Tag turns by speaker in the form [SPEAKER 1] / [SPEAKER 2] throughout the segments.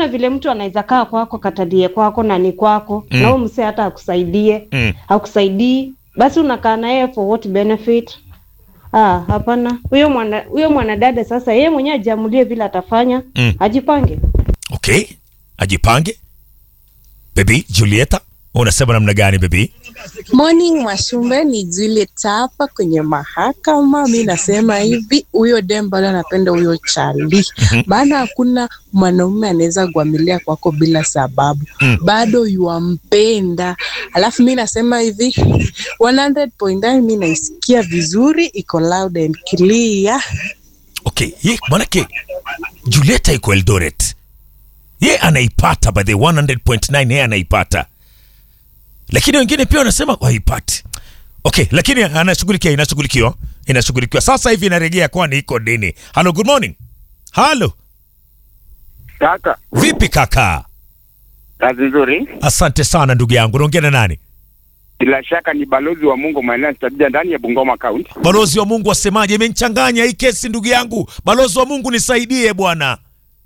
[SPEAKER 1] hakuna vile mtu anaweza kaa kwako katadie kwako na ni kwako
[SPEAKER 2] Mm.
[SPEAKER 1] na huyo msee hata akusaidie
[SPEAKER 2] Mm.
[SPEAKER 1] akusaidii basi unakaa naye for what benefit ah hapana huyo mwana huyo mwanadada sasa yeye mwenyewe ajiamulie vile atafanya
[SPEAKER 2] Mm.
[SPEAKER 1] ajipange
[SPEAKER 2] Okay, ajipange. Baby Julieta, unasema namna gani baby?
[SPEAKER 3] Morning Mwashumbe, ni Juliet hapa kwenye mahakama. Mi nasema hivi, huyo dem bado anapenda huyo chali, maana hakuna mwanaume anaweza kuamilia kwako bila sababu,
[SPEAKER 2] Mm.
[SPEAKER 3] bado yuampenda. Alafu mi nasema hivi 100.9 mi naisikia vizuri, iko loud and clear.
[SPEAKER 2] Okay, ye manake Julieta iko Eldoret. Ye anaipata by the 100.9 ye anaipata. Lakini wengine pia wanasema haipati. Okay, lakini anashughulikia inashughulikiwa. Inashughulikiwa. Sasa hivi inarejea kwani iko dini. Hello, good morning. Hello.
[SPEAKER 4] Kaka,
[SPEAKER 2] Vipi kaka?
[SPEAKER 4] kazi nzuri.
[SPEAKER 2] Asante sana ndugu yangu. Unaongea na nani?
[SPEAKER 4] Bila shaka ni balozi wa Mungu maeneo ya Stabia ndani ya Bungoma County.
[SPEAKER 2] Balozi wa Mungu asemaje? Imenichanganya hii kesi ndugu yangu. Balozi wa Mungu nisaidie bwana.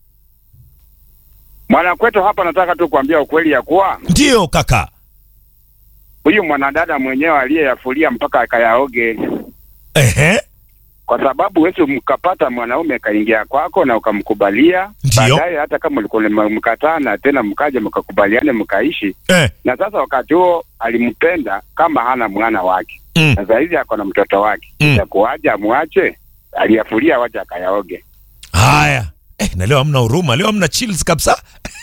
[SPEAKER 4] Mwanakwetu hapa, nataka tu kuambia ukweli ya kuwa
[SPEAKER 2] Ndiyo kaka.
[SPEAKER 4] huyu mwanadada mwenyewe aliyeyafulia mpaka akayaoge,
[SPEAKER 2] Ehe.
[SPEAKER 4] kwa sababu wewe mkapata mwanaume kaingia kwako na ukamkubalia,
[SPEAKER 2] Ndiyo.
[SPEAKER 4] baadaye hata kama ulikuwa mkataa na tena mkaja mkakubaliane mkaishi,
[SPEAKER 2] Eh.
[SPEAKER 4] na sasa wakati huo alimpenda kama hana mwana wake,
[SPEAKER 2] Mm.
[SPEAKER 4] na saa hizi ako na mtoto wake,
[SPEAKER 2] Mm.
[SPEAKER 4] itakuwaje amwache? Aliyafulia waje akayaoge.
[SPEAKER 2] Haya. Eh, na leo hamna huruma, leo hamna chills kabisa.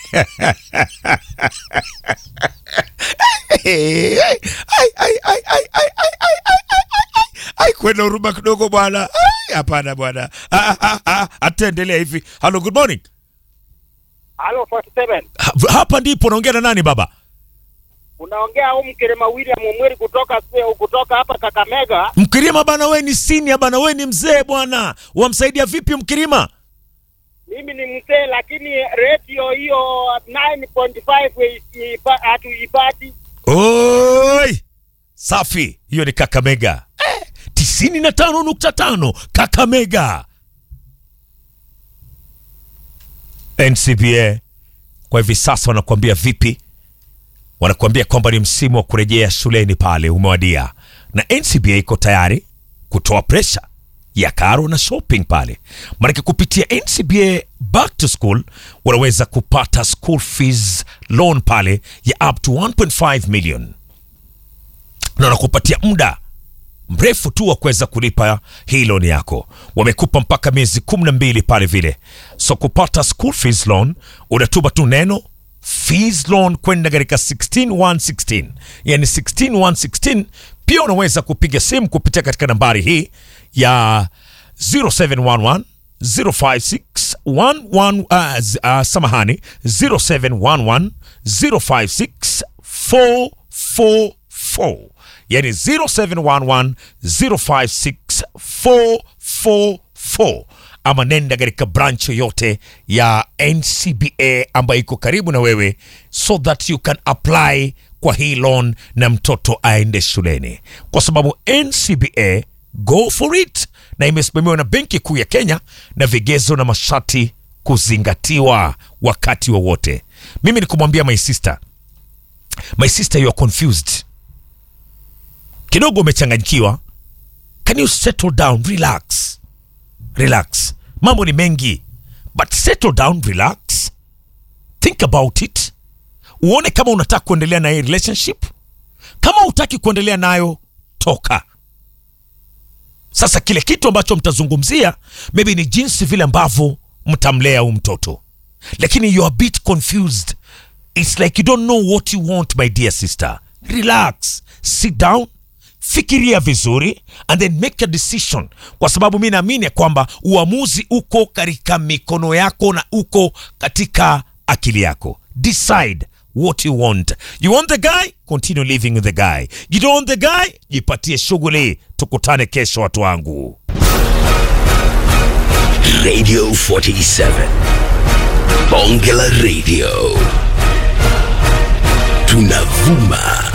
[SPEAKER 2] Ai, ai, ai, ai, ai, ai, ai, ai, ai, ai, ai. Ai, kwenda huruma kidogo bwana. Ai, Hapana bwana. Ah, ah, ah, Ataendelea hivi. Hello, good morning.
[SPEAKER 5] Halo 47.
[SPEAKER 2] Ha- Hapa ndipo naongea na nani baba?
[SPEAKER 5] Unaongea au Mkirima William Umweri kutoka kutoka hapa Kakamega.
[SPEAKER 2] Mkirima bana, we ni senior bana, we ni mzee bwana. Wamsaidia vipi Mkirima?
[SPEAKER 5] Mimi ni mzee lakini radio hiyo 9.5 ipa- hatuipati.
[SPEAKER 2] Oi, safi. Hiyo ni Kakamega eh, tisini na tano nukta tano Kakamega. NCBA kwa hivi sasa wanakuambia vipi? Wanakuambia kwamba ni msimu wa kurejea shuleni pale umewadia, na NCBA iko tayari kutoa presha ya karo na shopping pale, maanake kupitia NCBA back to school wanaweza kupata school fees loan pale ya up to 1.5 million na wanakupatia muda mrefu tu wa kuweza kulipa hii loan yako. Wamekupa mpaka miezi kumi na mbili pale vile. So kupata school fees loan unatuma tu neno fees loan kwenda katika 16116 yani 16116. Pia unaweza kupiga simu kupitia katika nambari hii ya 0711 056 11 uh, z- uh, samahani 0711 056 444 yani 0711 056 444 ama nenda katika branch yoyote ya ncba ambayo iko karibu na wewe so that you can apply kwa hii loan na mtoto aende shuleni kwa sababu ncba go for it na imesimamiwa na benki kuu ya kenya na vigezo na masharti kuzingatiwa wakati wowote mimi ni kumwambia my sister my sister you are confused kidogo umechanganyikiwa can you settle down relax relax mambo ni mengi but settle down relax think about it uone kama unataka kuendelea na hii relationship kama hutaki kuendelea nayo toka sasa kile kitu ambacho mtazungumzia maybe ni jinsi vile ambavyo mtamlea huu mtoto lakini you are a bit confused it's like you don't know what you want my dear sister relax sit down fikiria vizuri and then make a decision kwa sababu mi naamini ya kwamba uamuzi uko katika mikono yako na uko katika akili yako decide what you want you want the guy continue living with the guy you don't want the guy jipatie shughuli tukutane kesho watu wangu
[SPEAKER 6] Radio 47. Bonge la Radio. Tunavuma